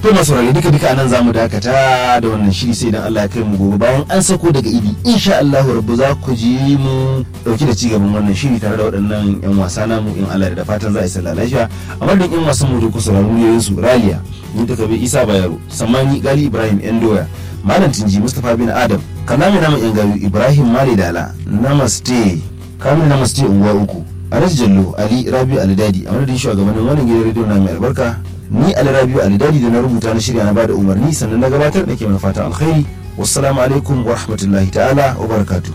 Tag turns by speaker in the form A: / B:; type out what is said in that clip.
A: to masu rarrabe duka duka anan zamu dakata da wannan shiri sai idan Allah ya kai mu gobe bayan an sako daga idi insha Allah rabbu za ku ji mu dauki da cigaban wannan shiri tare da waɗannan yan wasa namu in Allah da fatan za a yi sallah lafiya a madadin yan wasan mu da ku sauraro yayin su Raliya ni ta kabe Isa Bayero Samani Gali Ibrahim Endoya Malam Tinji Mustapha bin Adam Kalami namu yan gayu Ibrahim Mali Dala Namaste Kamil Namaste unguwa uku Alhaji Jallo Ali Rabi Alidadi a madadin shugabannin wannan gidan rediyo na mai albarka ni Ali Rabi Alidadi da na rubuta na shirya na bada umarni sannan na gabatar da ke mana fatan alkhairi wassalamu alaikum wa rahmatullahi ta'ala wa barakatuh